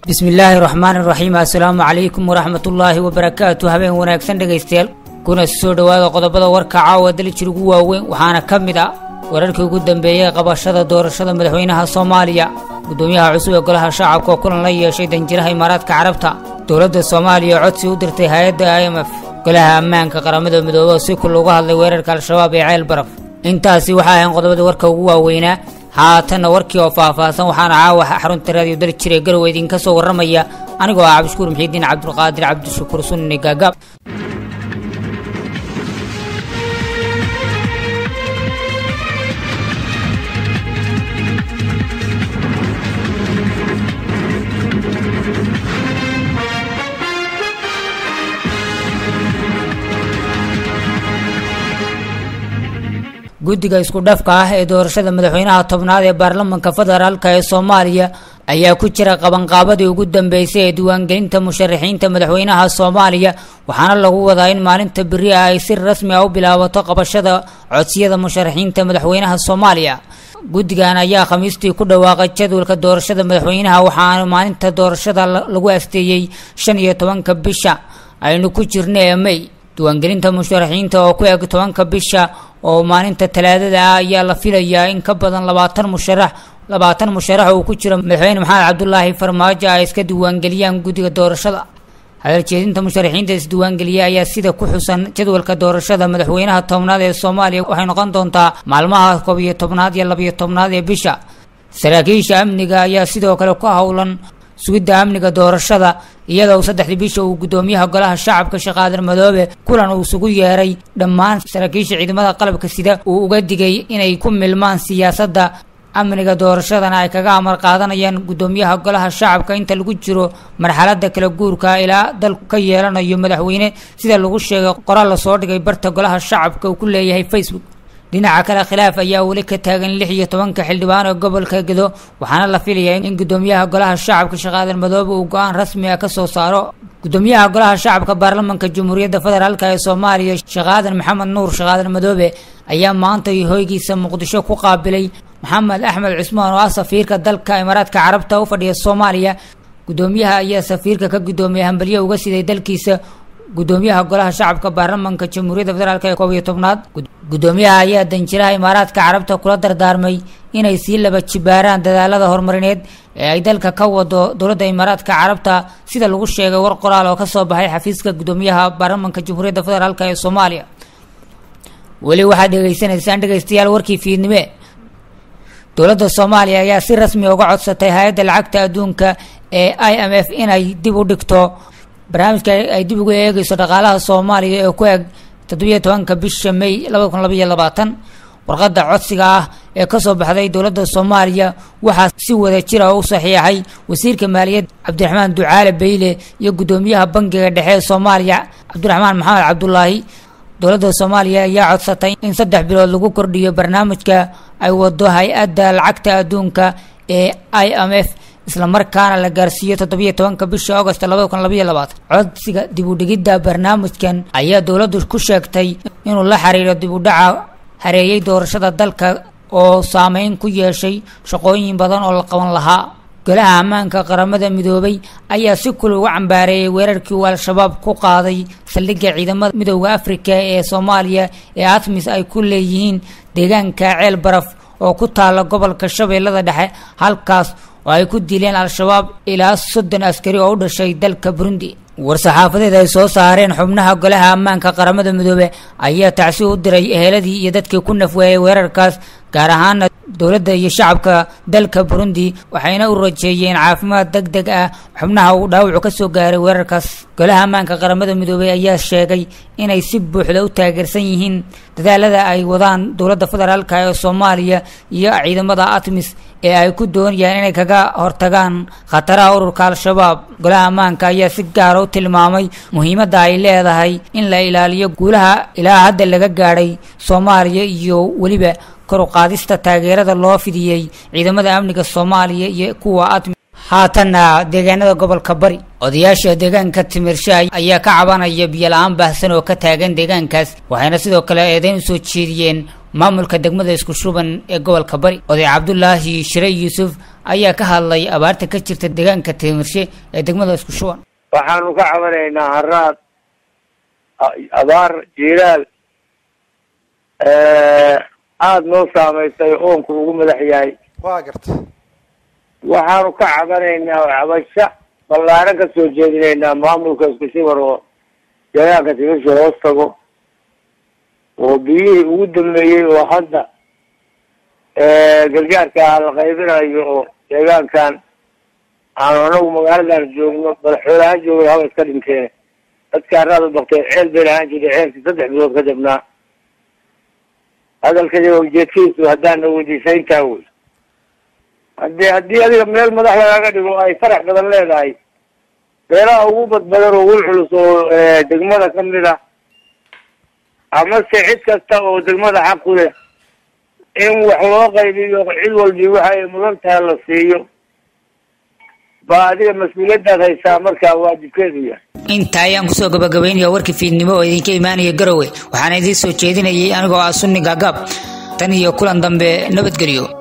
bismi illaahi raxmaani raxiim assalaamu calaykum waraxmatullaahi wabarakaatu habeen wanaagsan dhegaystayaal kuna soo dhowaada qodobada warka caawa dalijir ugu waaweyn waxaana ka mid ah wararkii ugu dambeeyey qabashada doorashada madaxweynaha soomaaliya guddoomiyaha cusub ee golaha shacabka oo kulan la yeeshay danjiraha imaaraadka carabta dowladda soomaaliya oo codsi u dirtay hay-adda i m f golaha ammaanka qaramada midoobe oo si kul uga hadlay weerarka al-shabaab ee ceel baraf intaasi waxaa ahayn qodobada warka ugu waaweynaa haatanna warkii oo faahfaahsan waxaana caawa xarunta raadiyo dali jiray garowe idinka soo warramaya anigoo ah cabdishukuur muxiidiin cabdulqaadir cabdishakuur sunni gaagaab guddiga isku dhafka ah ee doorashada madaxweynaha tobnaad ee baarlamanka federaalka ee soomaaliya ayaa ku jira qabanqaabadii ugu dambeysay ee diiwaangelinta musharaxiinta madaxweynaha soomaaliya waxaana lagu wadaa in maalinta beri ah ay si rasmi ah u bilaabato qabashada codsiyada musharaxiinta madaxweynaha soomaaliya guddigan ayaa khamiistii ku dhawaaqay jadwalka doorashada madaxweynaha waxaana maalinta doorashada lagu asteeyey shan iyo tobanka bisha aynu ku jirna ee may diiwaangelinta musharaxiinta oo ku eg tobanka bisha oo maalinta talaadada ah ayaa la filayaa in ka badan labaatan musharax labaatan musharax oo ku jira madaxweyne maxamed cabdulaahi farmaajo ay iska diiwaangeliyaan guddiga doorashada hadaljeedinta musharaxiinta isdiiwaangeliya ayaa sida ku xusan jadwalka doorashada madaxweynaha tobnaad ee soomaaliya waxay noqon doontaa maalmaha koob iyo tobnaad iyo labiyo tobnaad ee bisha saraakiisha amniga ayaa sidoo kale ku howlan sugidda amniga doorashada iyadoo saddexdii bisha uu guddoomiyaha golaha shacabka shaqaadir madoobe kulan uu isugu yeeray dhammaan saraakiisha ciidamada qalabka sida uu uga digay inay ku milmaan siyaasadda amniga doorashadana ay kaga amar qaadanayaan guddoomiyaha golaha shacabka inta lagu jiro marxaladda kala guurka ilaa dalku ka yeelanayo madaxweyne sida lagu sheegay qoraal lasoo dhigay barta golaha shacabka uu ku leeyahay facebook dhinaca kale khilaaf ayaa weli ka taagan lix iyo tobanka xildhibaan ee gobolka gedo waxaana la filayaa in guddoomiyaha golaha shacabka shaqaadir madoobe uu go-aan rasmi ah ka soo saaro guddoomiyaha golaha shacabka baarlamanka jamhuuriyadda federaalk ee soomaaliya shaqaadir maxamed nuur shaqaadir madoobe ayaa maanta hoygiisa muqdisho ku qaabilay maxamed axmed cusmaan oo ah safiirka dalka imaaraadka carabta u fadhiya soomaaliya guddoomiyaha ayaa safiirka ka guddoomiyay hambalyo uga siday dalkiisa guddoomiyaha golaha shacabka baarlamanka jamhuuriyadda federaalk ee koob iyo tobnaad guddoomiyaha ayaa danjiraha imaaraadka carabta kula dardaarmay inay sii laba jibaaraan dadaalada horumarineed ee ay dalka ka wado dowladda imaaraadka carabta sida lagu sheegay war qoraal oo kasoo baxay xafiiska guddoomiyaha baarlamanka jamhuuriyadda federaalk ee soomaaliya weli waxaad dhegeysanaysaan dhegeystayaal warkii fiidnime dowladda soomaaliya ayaa si rasmi uga codsatay hay-adda lacagta adduunka ee i m f inay dib u dhigto barnaamijka ay dib ugu eegeyso dhaqaalaha soomaaliya ee ku eg toddobiyo tobanka bisha may labada kun labaiyo labaatan warqadda codsiga ah ee kasoo baxday dowladda soomaaliya waxaa si wada jira u saxiixay wasiirka maaliyadda cabdiraxmaan ducaale beyle iyo guddoomiyaha bangiga dhexe ee soomaaliya cabdiraxmaan maxamed cabdulaahi dowladda soomaaliya ayaa codsatay in saddex bilood lagu kordhiyo barnaamijka ay wado hay-adda lacagta adduunka ee i m f islamarkaana la gaarsiiyo toddobiyo tobanka bisha agost labada kun labaiyo labaatan codsiga dib u dhigidda barnaamijkan ayaa dowladdu ku sheegtay inuu la xiriiro dib u dhaca hareeyay doorashada dalka oo saameyn ku yeeshay shaqooyin badan oo la qaban lahaa golaha ammaanka qaramada midoobay ayaa si kul uga cambaareeyay weerarkii uu al-shabaab ku qaaday saldhigga ciidamada midooda afrika ee soomaaliya ee atmis ay ku leeyihiin deegaanka ceel baraf oo ku taala gobolka shabeellada dhexe halkaas oo ay ku dileen al-shabaab ilaa soddon askari oo u dhashay dalka burundi war-saxaafadeed ay soo saareen xubnaha golaha ammaanka qaramada midoobe ayaa tacsi u diray eheladii iyo dadkii ku nafweeyay weerarkaas gaar ahaana dowladda iyo shacabka dalka burundi waxayna u rajeeyeen caafimaad deg deg ah xubnaha uu dhaawacu ka soo gaaray weerarkaas golaha ammaanka qaramada midoobey ayaa sheegay inay si buuxda u taageersan yihiin dadaalada ay wadaan dowladda federaalk ee soomaaliya iyo ciidamada atmis ee ay ku doonayaan inay kaga hortagaan khataraha ururka al-shabaab golaha ammaanka ayaa si gaara u tilmaamay muhiimadda ay leedahay in la ilaaliyo guulaha ilaa hadda laga gaadhay soomaaliya iyo weliba kor u qaadista taageerada loo fidiyey ciidamada amniga soomaaliya iyo kuwa atmi haatanna deegaanada gobolka bari odayaasha deegaanka timirsha ayaa ka cabanaya biyo la-aan baahsan oo ka taagan deegaankaas waxayna sidoo kale eedeyn usoo jeediyeen maamulka degmada isku shuban ee gobolka bari oday cabdulaahi shire yuusuf ayaa ka hadlay abaarta ka jirta deegaanka timirshe ee degmada isku shuban waxaanu ka cabanaynaa haraad abaar jiiraal aada noo saamaysay oonku ugu madax yahay waa garta waxaanu ka cabanaynaa cabasho ballaaran ka soo jeedinaynaa maamulka isku shuban oo deegaanka timirshe hoos tago oo biyihii ugu dambeeyey oo hadda gargaarka la qaybinayo oo deegaankan aanu anagu magaaladan joogno madaxweynehaan joogno haba iska dhinteen dadka haraad u baktay ceel bay lahaan jiray ceelkii saddex bilood ka jabnaa hadalkadi ujeedkiisu haddaana weydiisayntaa wey hadii haddii adiga meel madax lagaaga dhigo ay farax badan leedahay beelaha ugu badbadan oo wil culus oo degmada kamid ah amase cid kasta oo degmada xaq ku leh in wax loo qaybiyo cid walbi waxa ay mudan tahay la siiyo baa adiga mas-uuliyaddaad haysaa markaa waajibkeedu yahay intaa ayaan kusoo gabagabaynaya warkii fiidnimo oo idinka imaanaya garowe waxaana idiin soo jeedinayay anigoo ah sunni gaagaab tan iyo kulan dambe nabadgelyo